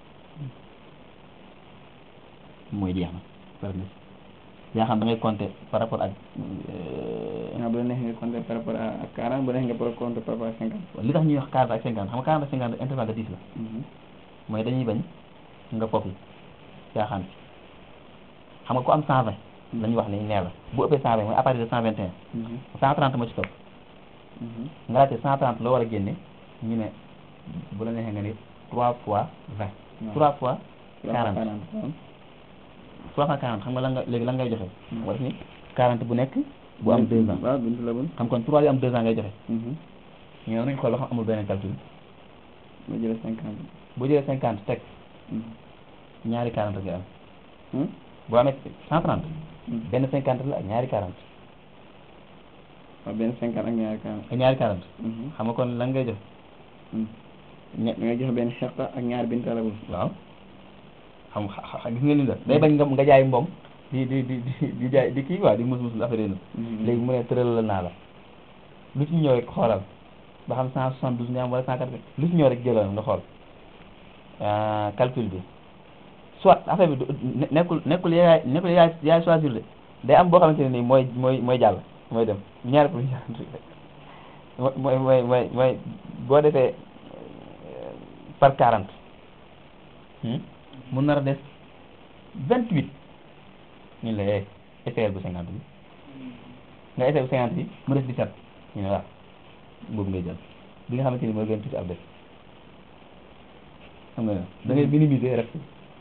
mooy jeex na par exemple yaa xam da ngay compter par rapport ak euh, waaw bu la neexee nga compter par rapport à ak 40 bu la neexee nga par compter par rapport à 50 li tax ñuy wax quarante ak cinquante xam nga quarante ak cinquante intervalle de dix la mooy dañuy bañ nga foofu caaxaan fi xam nga ku am cent vingt la ñuy wax ni nee la bu ëppee cent vingt mooy à partir de cent vingt et un cent trente moo ci topp nga laajte cent trente loo war a génne ñu ne bu la neexee nga ni trois fois vingt trois fois quarante trois fois quarante xam nga lan nga léegi lan ngay joxe Hmm. nga def ni quarante bu nekk bu am deux ans waaw bintu la bun xam kon trois yu am deux ans ngay joxe ñëw nañ xool ba xam amul beneen calcul ma jëlee 50 boo jëlee cinquante teg ñaari quarante nga am boo amee cent trente benn cinquante la ak ñaari quarante waaw benn 50 ak ñaari 40 ak ñaari quarante xam nga kon lan ngay joxe ñe da ngay joxe benn xeqa ak ñaari bintu la bun waaw xam xa xa- gis nga li mu def day bañ nga nga jaay mbom di di di di di jaay di kii quoi di mus mus affaire yi léegi mu ne tëral la naa la lu ci ñëw rek xoolal ba xam cent soixante douze nga am wala cent quatre lu ci ñëw rek jëlal nga xool ah, calcul bi soit affaire bi du ne- nekkul nekkul yaay nekkul yaay yaay choisir de day am boo xamante ne nii mooy mooy mooy jàll mooy dem ñaari pour ñaar mooy mooy mooy mooy boo defee euh, par quarante mun nar a des vingt huit ñu la eh essayel bu cinquante bi nga essayé bu cinquante bi mu des dix-sept ñu ne waaw boobu ngay jël bi nga xamante ni mooy gën tuuti ab def xam nga ne da ngay minimiser rek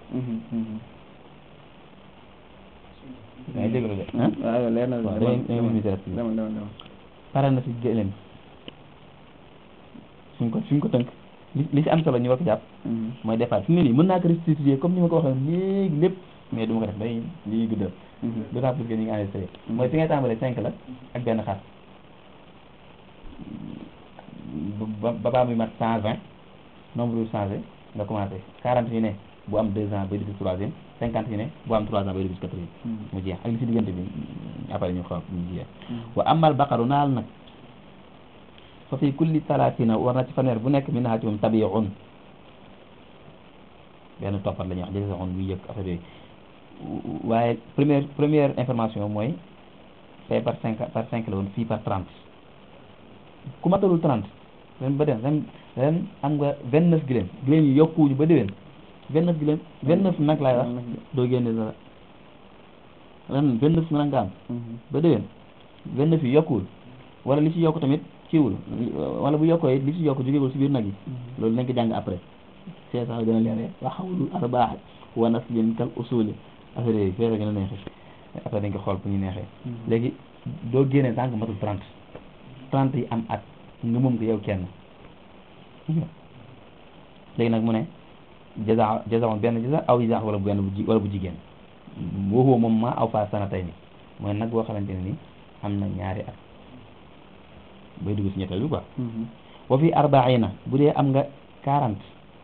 da ngay déglu de ah waaw yow leer na waaw da demal ngay da ngay minimiser rek demal demal demal pare na si gëléem suñ ko suñ ko tënk li li si am solo ñu war ko jàpp mooy départ fi mu ne nii mën naa ko restituer comme ni ma ko waxee léegi lépp mais du ma ko def day lii guddal d'autant plus que ñu ngi enregistré mooy fi ngay tàmbalee cinq la ak benn xar ba ba baa muy mat cent vingt nombre bi changé nga commencé quarante yu ne bu am deux ans bay dugg si troisième cinquante yu ne bu am trois ans bay dugg si quatrième mu jeex ak li si diggante bi après ñu xool ñu jeex wa amal baqaru naal nag fa fi kulli talatina war na ci fanweer bu nekk min naa ci moom tabiun benn toppat la ñuy wax jëse on buy yëg affaire yooyu waaye première première information mooy fee par cinq par cinq la woon fii par trente ku matalul trente ren ba den ren ren am nga vingt neuf giléem giléem yi yokkuwuñu ba déwén vingt neuf giléem vingt neuf nag laay wax doo génne dara ren vingt neuf nag nga am ba déwén vingt neuf yi yokkuwul wala li ci yokk tamit kiiwul wala bu yokkoo it li ci yokk jógewul si biir nag yi loolu nañ ko jàng après c'est ça gën a leere wa xawlul arbaax wa naslin kal usuli affaire yooyu fee la gën a neexee après dañ ko xool bu ñu neexee léegi doo génne tànk matul trente trente yi am at nga moom ko yow kenn léegi nag mu ne jaza jaza benn jaza aw jaza wala bu benn bu ji wala bu jigéen waxoo moom ma aw fa sana tey ni mooy nag boo xamante ne ni am na ñaari at bay dugg si ñetteel bi quoi wa fi arbaina bu dee am nga quarante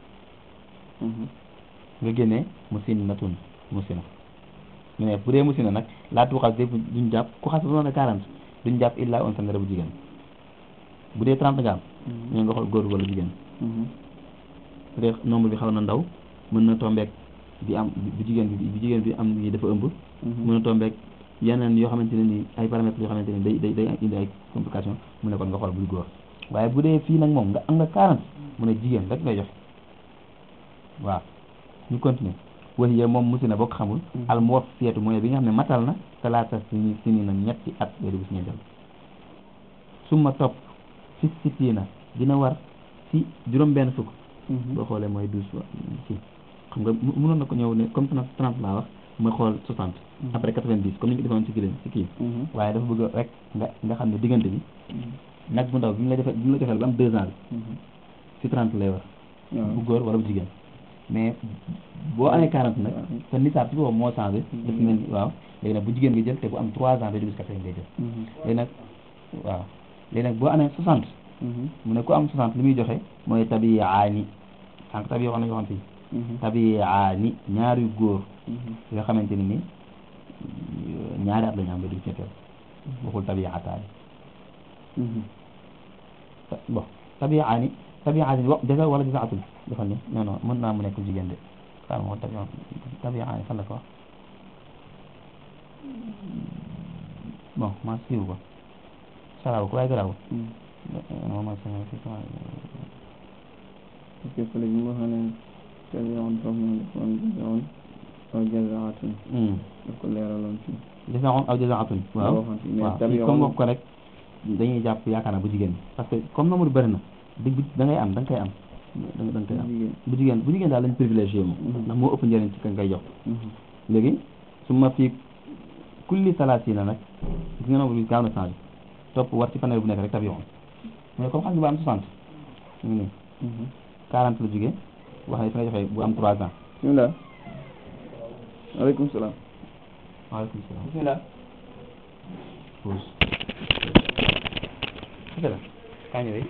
nga génnee musinnatun musina ñu ne bu dee musina nag laa tuuxal dé duñ jàpp ku xas ba mën a quarante duñ jàpp illa on sandara bu jigéen bu dee trente nga am ñu nga xool góor wala jigéen bu dee nombre bi xaw na ndaw mën na tombeek bi am bu jigéen bi bu jigéen bi am ni dafa ëmb mën na tombeek yeneen yoo xamante ne ni ay paramètres yoo xamante ne day day day indi ay complication mu ne kon nga xool buy góor waaye bu dee fii nag moom nga am nga 40 mu ne jigéen rek ngay joxe waaw ñu continuer waxiye moom musi na bokk xamul al muwaffiyatu mooy bi nga xam ne matal na talaata sini sini na ñetti at bay dugg si ñeenteel summa topp fi sittiina dina war si juróom benn fukk boo xoolee mooy douze si xam nga mu- mënoon na ko ñëw ne comme trente trente laa wax mooy xool soixante après quatre-vingt-dix comme ni ñu ko defoon si kii si kii waaye dafa bëgg rek nga nga xam ne diggante bi nag bu ndaw bi mu la defee bi mu la defee ba am deux ans bi si trente lay war bu góor wala bu jigéen mais boo amee quarante nag te nisaab si boobu moo changé daf mel ni waaw léegi nag bu jigéen nga jël te bu am trois ans ba dugg si quatrième ngay jël léegi nag waaw léegi nag boo amee soixante mu ne ku am soixante li muy joxe mooy tabiyaani sànq tabi wax nañu waxoon fii tabiyaani ñaari góor yoo xamante ni ni ñaari at la ñu am ba dugg ci ñetteel waxul tabiyaataani bon tabiyaani tabiyaani wa jaza wala jazaatul defal ni non non mën naa mu nekk jigéen de xaaral ma tabi tabiyaani fan la ko wax bon maa siiw ko saraaw ko waaye garaawul non ma sama fi sama parce que fële bi ma xam ne tabi'un foofu noonu defoon jazaa'un aw jazaa'atun daf ko leeraloon fii jazaa'un aw jazaa'atun waaw waxoon fii mais waaw tabi'un comme wax ko rek dañuy jàpp yaakaar naa bu jigéen bi parce que comme nombre bëri na di da ngay am da nga koy am da nga da nga koy am jigéen bu jigéen bu jigéen daal lañ privilégié moom Mhm. ndax moo ëpp njëriñ ci ka ngay jox léegi su ma fii kulli salaasina nag gis nga nombre bi gaaw na changé topp war ci fanweer bu nekk rek tabi'un mais comme xam nga bu am 60 mu ngi nii 40 la jógee wax ne fi nga joxee bu am 3 ans bismillah waaleykum salaam waaleykum salaam bismillah pause ok la kaa ñëwee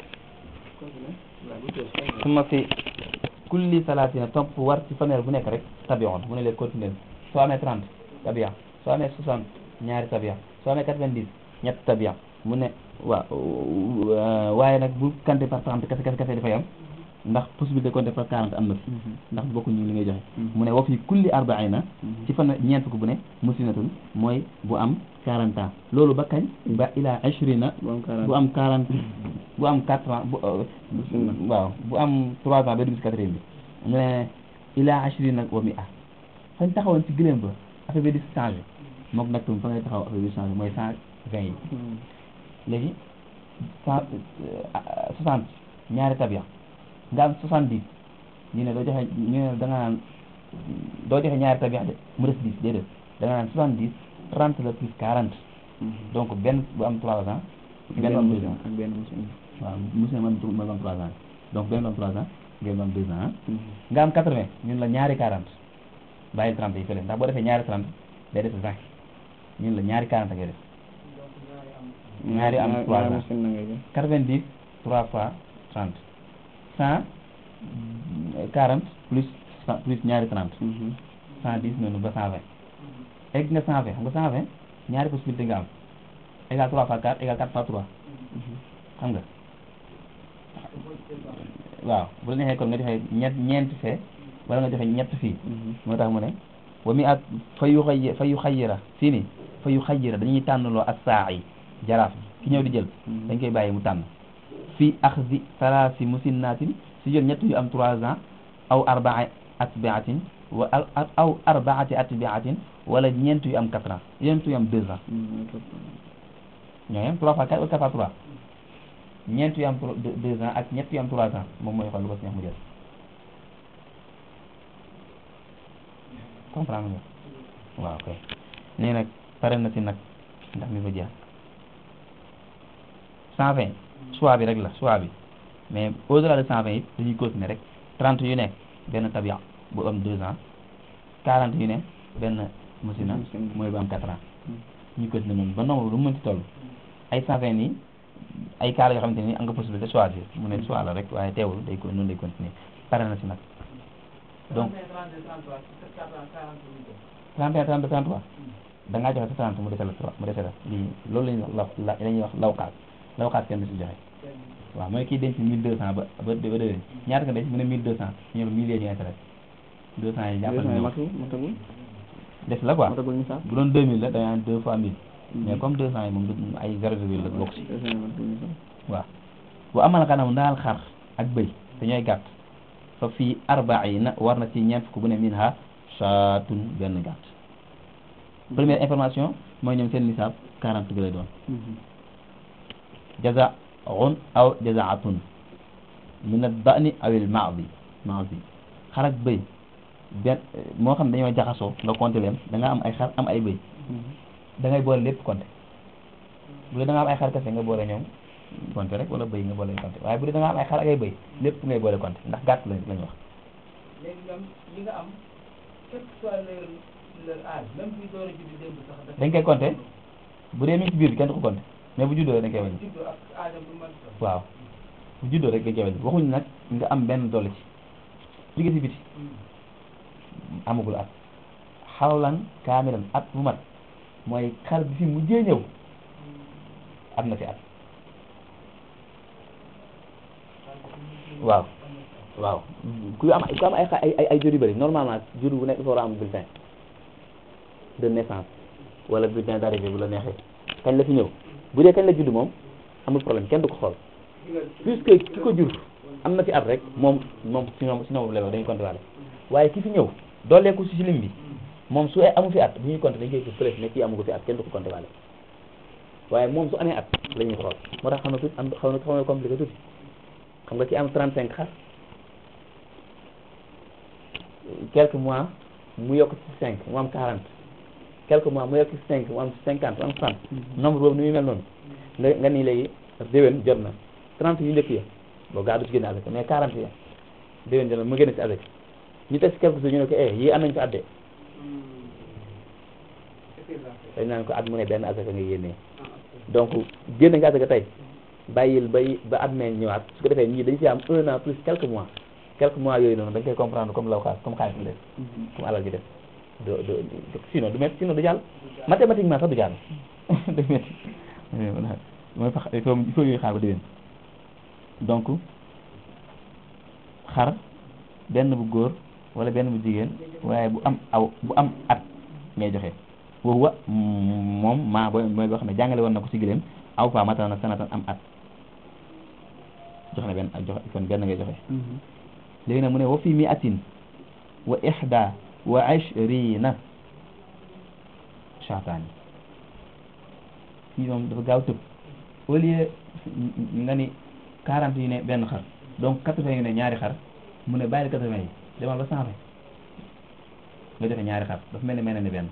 suma fi kulli salaatina topp war ci fanweer bu nekk rek tabi'un mu ne leen continuer soo amee 30 tabi'a soo amee 60 ñaari tabi'a soo amee 90 ñett tabi'a mu ne waaw waaye nag bu compter par 30 kese kese kese dafay am ndax possibilité compter par 40 am na fi ndax bokkuñu li ngay joxe mu ne wa fi kulli arba'ina ci fan ñeent fukk bu ne muslinatun mooy bu am 40 ans loolu ba kañ ba ila ashrina bon quarante bu am 40 bu am 4 ans bu euh, Bismillah. waaw bu am 3 ans ba dugg si quatrième bi mu ne ila ashrina wa mi'a fañ taxawoon ci gëléem ba affaire bi di changé moom nag tam fa ngay taxaw affaire bi di changé mooy 120 yi léegi cent soixante ñaari tabiya nga am soixante dix ñu ne doo joxe ñu ne da nga naan doo joxe ñaari tabiya de mu des dix déedéet da nga naan soixante dix trente la plus quarante donc benn bu am trois ans benn bu am deux ans ak benn musin waaw monsieur man ma am trois ans donc benn bu am trois ans benn bu am deux ans nga am quatre vingt ñun la ñaari quarante bàyyi trente yi fële ndax boo defee ñaari trente day def vingt ñun la ñaari quarante ngay def ñaari am trois ans musin na ngay jox quatre-vingt-dix trois fois trente cent quarante plus cent plus ñaari trente cent dix noonu ba cent vingt egg nga cent vingt xam nga cent vingt ñaari possibilité nga am égal trois fois quatre égal quatre fois trois xam nga waaw bu la neexee kon nga joxe ñett ñeenti fee wala nga joxe ñett fii moo tax mu ne wa mi at fa yu xay fa yu xayira fii nii fa yu xayira dañuy tànnloo ak saa yi jaraaf bi ki ñëw di jël dañ koy bàyyi mu tànn fii axdi salaasi musinnatin si jël ñett yu am trois ans aw arbaa atbaatin wa aw aw arbaati atbaatin wala ñeent yu am quatre ans ñeent yu am deux ans ñoo yem trois fois quatre wala quatre fois trois ñeent yu am tro- deux deux ans ak ñett yu am trois ans moom mooy xool lu ko si neex mu jël comprendre nga waaw kay nii nag pare na si nag ndax mi fa jeex cent vingt choix bi rek la choix bi mais au delà de cent vingt it dañuy continuer rek trente yu ne benn tabia bu am deux ans quarante yu ne benn musina Musina. mooy bu am quatre ans ñu continuer noonu ba nombre lu mu mënti toll ay cent vingt nii ay cas la yoo xamante ni am nga possibilité de choisir mu ne choix la rek waaye teewul day ko noonu lay continuer pare na si nag donc 31 32 33 da ngaa joxe sa 30 mu dese la 3 mu dese la lii loolu la ñuy wax la la ñuy wax lawkaat lawkaat kenn du si joxe waaw mooy kii denc 1200 ba ba ba déwén ñaata nga denc mu ne 1200 ñu ne 1000 yee ñu intérêt 200 yi jàppal deux ñu matu matagul def la quoi matagul nisaab bu doon deux mille la da nga naan deux fois mille mais Mhm. comme deux cent yi moom du ay zéro virgule la bokk si deux cent matagul nisaab waaw bu amal xanam ndaal xar ak bëy dañooy gàtt fa fii arbaina war na ci ñeent fukk bu ne min ha saatun benn gàtt première information mooy ñoom seen nisaab quarante bi lay doon Mhm. jazaun aw jazaatun min ad-da'ni aw al-ma'zi ma'zi xar ak bëy benn moo xam dañoo jaxasoo nga compter leen da nga am ay xar am ay bëy Mhm. da ngay boole lépp compter bu dee da nga am ay xar kese nga boole ñoom compter rek wala bëy nga boole compter waaye bu dee da nga am ay xar ak ay bëy lépp ngay boole compter ndax gàtt lañ lañ wax léegi ñoom li nga am quel que soit leur leur âge même buy door a judd démb sax dafa dañ koy compter bu dee mi ngi ci biir bi kenn du ko compter mais bu juddoo rek dañ koy wàññi judd ak âge am bu mën sax waaw bu juddoo rek dañ koy wàññi waxuñ nag nga am benn dolli ci jóge ci biti amagul at xawlan kaamilan at bu mat mooy xar bi fi mujjee ñëw am na fi at waaw waaw ku am ku am ay xa- ay ay ay jur yu bëri normalement jur bu nekk dafa war a am bulletin de naissance wala bulletin d'arrivée bu la neexee kañ la fi ñëw bu dee kañ la judd moom amul problème kenn du ko xool puisque ki ko jur am na fi at rek moom moom si ñoom si ñoom la dañuy compter waale waaye ki fi ñëw dooleeku si si lim bi moom su amu fi at bu ñuy compter dañ koy gis fële ne kii amu ko fi at kenn du ko compter waale waaye moom su amee at la ñuy xool moo tax xam na tuuti am xaw na xaw na compliqué tuuti xam nga ki am 35 xar quelques mois mu yokk ci 5 mu am 40 quelques mois mu yokk ci 5 mu am 50 mu am 30 nombre boobu ni muy mel noonu nga nga nii léegi déwén jot na 30 yu njëkk ya boo gaa du ci génne avec mais 40 ya déwén jot na mu génne ci avec ñu teg ci quelques jours ñu ne ko eh yii am nañ ko adde dañ naan ko at mu ne benn asaka nga yénnee donc génne nga asaka tey bàyyil bay ba at mee ñëwaat su ko defee ñii dañ ci am un an plus quelques mois quelques mois yooyu noonu dañ koy comprendre comme law xaas comme xaalis bi def comme alal ji def do do sinon du métti sinon du jàll mathématiquement sax du jàll du métti mooy fa il faut il faut yooyu xaar ba déwén donc xar benn bu góor wala benn bu jigéen waaye bu am aw bu am at ngay joxe woowu wa moom maa booy mooy boo xam ne jàngale woon na ko ci gileem aw fa matana sanatan am at jox na benn joxe kon benn ngay joxe léegi nag mu ne wa fi mi atin wa ihda wa ashrina shaataani fii moom dafa gaaw tëb au lieu nga ni quarante yu ne benn xar donc quatre-vingts yu ne ñaari xar mu ne bàyyil quatre-vingts yi demal ba cent vingt nga joxe ñaari xar dafa mel ni mel na ni benn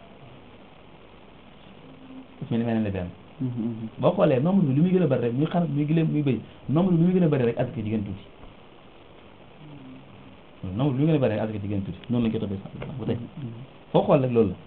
dafa mel ni mel na ni benn boo xoolee nombre bi lu muy gën a bëri rek muy xar muy gileem muy bëy nombre bi lu muy gën a bëri rek asaka ji gën tuuti nombre bi lu muy gën a bëri rek asaka ji gën tuuti noonu lañ ko toppee sax ba tey foo xool rek loolu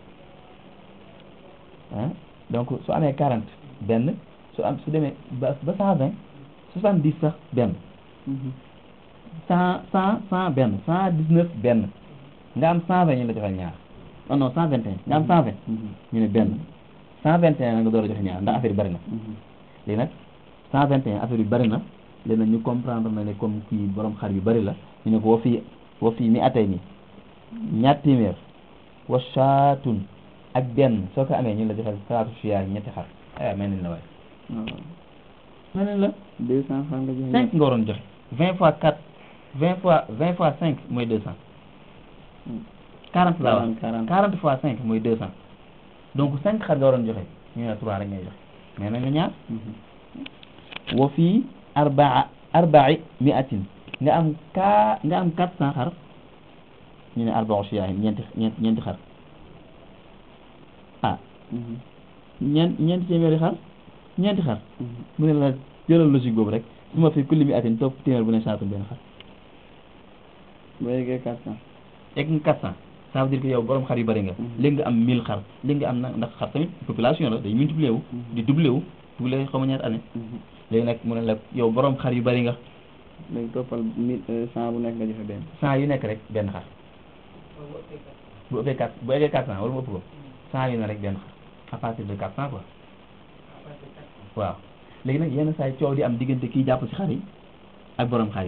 la ah donc su amee quarante benn su am su demee ba ba cent vingt soixante dix sax benn cent cent cent benn cent dix neuf benn nga am cent vingt ñu la joxal ñaar non non cent vingt et un nga am cent vingt ñu ne benn cent vingt et un nga door a joxe ñaar ndax affaire yi bëri na léegi nag cent vingt et un affaire yu bëri na léegi nag ñu comprendre na ne comme kii borom xar yu bëri la ñu ne ko wa fii wa fii mi atay ni ñaar téeméer wa shaatun ak benn soo ko amee ñu la joxal salaatu siyaar ñetti xar ay mel nañ la waaye waaw mel nañ la deux cent francs nga joxe cinq nga waroon joxe vingt fois quatre vingt fois vingt fois cinq mooy deux cent quarante la wax quarante quarante fois cinq mooy deux cent donc cinq xar nga waroon joxe ñu ne trois rek ngay joxe mais nañ la ñaar wa fii arbaa arbai miatin nga am ka nga am quatre cent xar ñu ne arbaa siyaahin ñeenti ñeenti ñeenti xar ah ñeent ñeenti téeméeri xar ñeenti xar mu ne la jëlal logique boobu rek su ma fi kulli mi atin topp téeméer bu ne saatu benn xar ba yeggee quatre cent egg nga quatre cent ça veut dire que yow borom xar yu bëri nga léegi nga am mille xar léegi nga am na ndax xar tamit population la day multiplier wu di doubler wu doubler xaw ma ñaata année léegi nag mu ne la yow borom xar yu bëri nga léegi toppal mille cent bu nekk nga joxe benn cent yu nekk rek benn xar bu ëppee quatre bu eggee quatre cent wala mu ëpp ko cent yu ne rek benn xar à partir de quatre cent quoi waaw léegi nag yenn saa yi coow di am diggante kii jàpp ci xar yi ak borom xar yi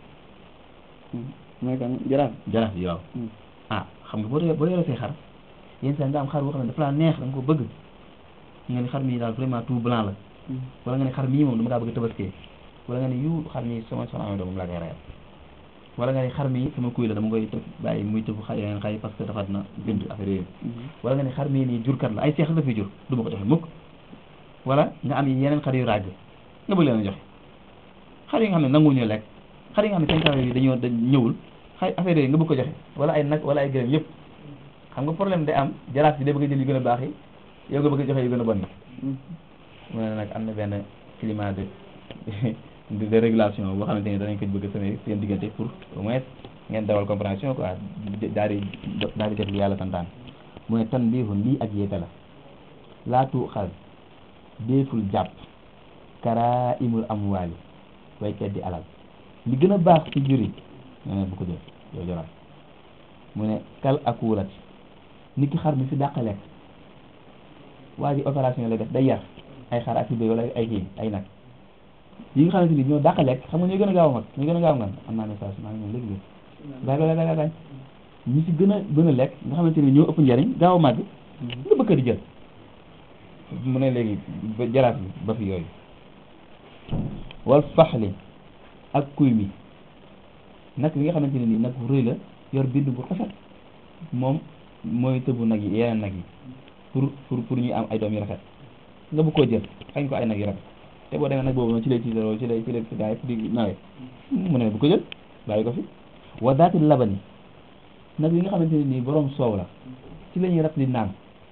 mooy kan jaraaf jaraaf yi waaw ah xam nga boo dee boo yoree say xar yenn saa nga am xar boo xam ne dafa laa neex da nga ko bëgg nga ni xar mi daal vraiment tout blanc la wala nga ne xar mii moom dama kaa bëgg tabaskee wala nga ne yu xar mi sama soxna amee doom moom laa koy reyal wala nga ne xar mi sama kuy la dama koy tëb bàyyi muy tëb xar yeneen xar yi parce que dafa na bind affaire yooyu wala nga ne xar mii nii jurkat la ay seex la fi jur du ma ko joxe mukk wala nga am yeneen xar yu ràgg nga bëgg leen a joxe xar yi nga xam ne nanguwuñu lekk xar yi nga xam ne cinq ans yi dañoo dañ ñëwul xay affaire yooyu nga bëgg ko joxe wala ay nag wala ay gërëm yëpp xam nga problème day am jaraaf bi day bëgg a jël yu gën a baax yi yow nga bëgg a joxe yu gën a bon yi mu ne nag am na benn climat de de régulation boo xamante ni danañ ko bëgg a semé seen diggante pour au moins ngeen dawal compréhension quoi daal di daal di def lu yàlla santaan mu ne tan biixun lii ak yéete la laatu xal déeful jàpp kara imul amwaali way teddi alal li gën a baax ci juri nee na bu ko jël yow joral mu ne kal akuulat nit ki xar mi fi dàq lekk waa ji opération lay def day yar ay xar ak béy wala ay kii ay nag yi nga xamante ni ñoo dàq lekk xam nga ñoo gën a gaaw a mag ñoo gën a gaaw a ngan am naa message maa ngi ñëw léegi léegi gaay gaay gaay gaay ñi si gën a gën a lekk nga xamante ni ñoo ëpp njariñ gaaw a màgg nga bëgg di jël mu ne léegi ba jaraaf bi ba fi yooyu wal faxli ak kuy mi nag li nga xamante ne nii nag bu rëy la yor bind bu rafet moom mooy tëbu nag yi yeneen nag yi pour pour pour ñuy am ay doom yu rafet nga bëgg koo jël xañ ko ay nag yu rafet te boo demee nag boobu noonu ci lay tiitaroo ci lay ci lay ci gaa yëpp di nawee mu ne bu ko jël bàyyi ko fi wa daati labani nag yi nga xamante ne nii borom soow la ci la ñuy rat di naan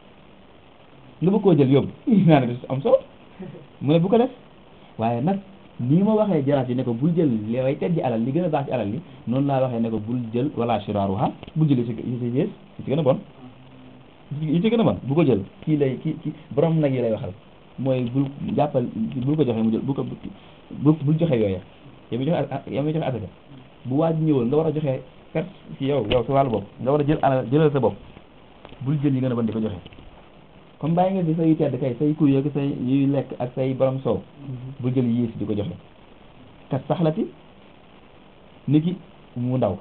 nga bëgg koo jël yóbbu naan bi am soow mu ne bu ko def waaye nag nii ma waxee jaraaf yi ne ko bul jël li way teddi alal li gën a baax ci alal li noonu laa waxee ne ko bul jël wala shiraaruha bul jël yi ci yi ci yées yi ci gën a bon yi ci gën a bon bu ko jël kii lay kii kii borom nag yi lay waxal mooy bul jàppal bul ko joxe mu jël bu ko bu bul joxe yooya yow mi joxe yow mi joxe asaka bu waaj ñëwoon nga war a joxe perte ci yow yow sa wàllu bopp nga war a jël alal jëlal sa bopp bul jël yi gën a bon di ko joxe comme bàyyi nga fi say tedd kay say kuy ak say yuy lekk ak say borom soow bul jël yées di ko joxe kat saxlati ni ki mu ndaw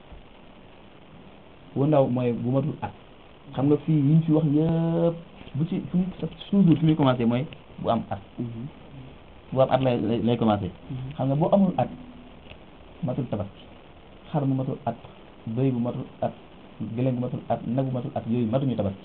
wu ndaw mooy bu matul at xam nga fii yi ñu fi wax yëpp bu ci fu mu toujours fi muy commencé mooy bu am at bu am at lay lay commencé xam nga boo amul at matul tabaski xar bu matul at bëy bu matul at gëléem bu matul at nag bu matul at yooyu matuñu tabaski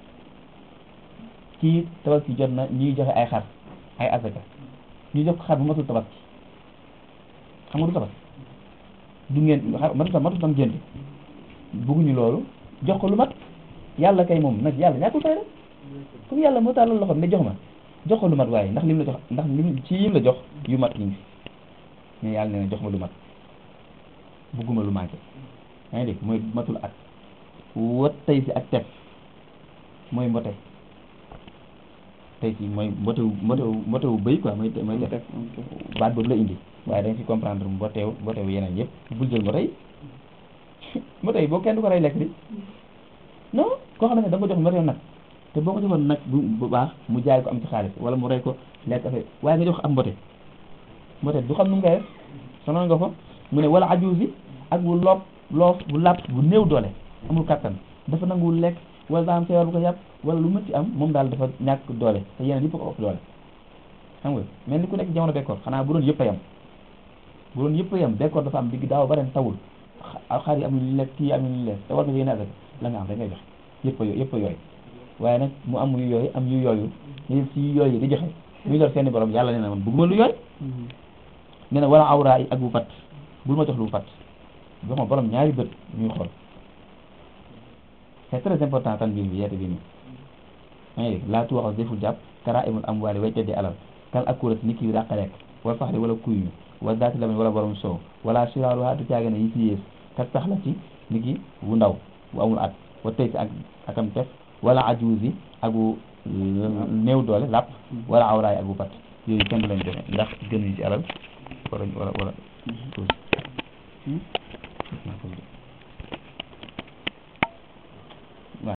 kii tabaski jot na ñuy joxe ay xar ay asaka ñu jox ko xar bu matul tabaski xam nga du tabaski du ngeen xar matul tam matul tam gént bugguñu loolu jox ko lu mat yàlla kay moom nag yàlla ñàkkul fay rek comme yàlla moo tàllal loxoom ne jox ma jox ko lu mat waaye ndax lim la jox ndax lim ci yim la jox yu mat ñu ngi fi mais yàlla nee na jox ma lu mat bugguma lu manqué yaa ngi dégg mooy matul at wat tey si ak tef mooy mbote tey si mooy mbotewu mbotewu mbotewu bëy quoi mooy mooy tef baat boobu la indi waaye da nga ci comprendre mboteew mbotewu yeneen yëpp bul jël mbote yi mbote yi boo kenn du ko rey lekk di non koo xam ne da nga ko jox mboteew nag te boo ko joxoon nag bu bu baax mu jaay ko am ci xaalis wala mu rey ko lekk affaire waaye nga jox am mbote mbote du xam nu mu koy def sonal nga ko mu ne wala ajuusi ak bu loob loof bu làpp bu néew doole amul kattan dafa nanguwul lekk wala daa am feebar bu ko yàpp wala lu mënti am moom daal dafa ñàkk doole te yeneen yëpp ko ëpp doole xam nga mel ni ku nekk jamono bekkoor xanaa bu doon yëpp a yem bu doon yëpp a yem bekkoor dafa am digg daaw ba ren tawul xar yi amuñu lekk kii amuñu lekk te war nga yéene asaka la nga am rek ngay joxe yëpp a yëpp a yooyu waaye nag mu am yu yooyu am yu yooyu ñu si yu yooyu di joxe muy lor seeni borom yàlla nee na man bëgguma lu yooyu nee na wala awra yi ak bu pat bul ma jox lu pat jox ma borom ñaari bët ñuy xool c'est très important tan bii bi yeete bii nii maa ngi dégg laa tuwaxal deful jàpp kara imul am waale way teddi alal kal ak kurat ni kii dàq lekk wala faxri wala kuy mi wala daati lamen wala borom soow wala siraalu ha du caage ne yi ci yées kat sax la ci ni ki bu ndaw bu amul at wa tey si ak akam tef wala ajuusi ak bu néew doole làpp wala awraay ak bu pat yooyu kenn du leen joxe ndax gënuñ ci alal wala wala wala tuuti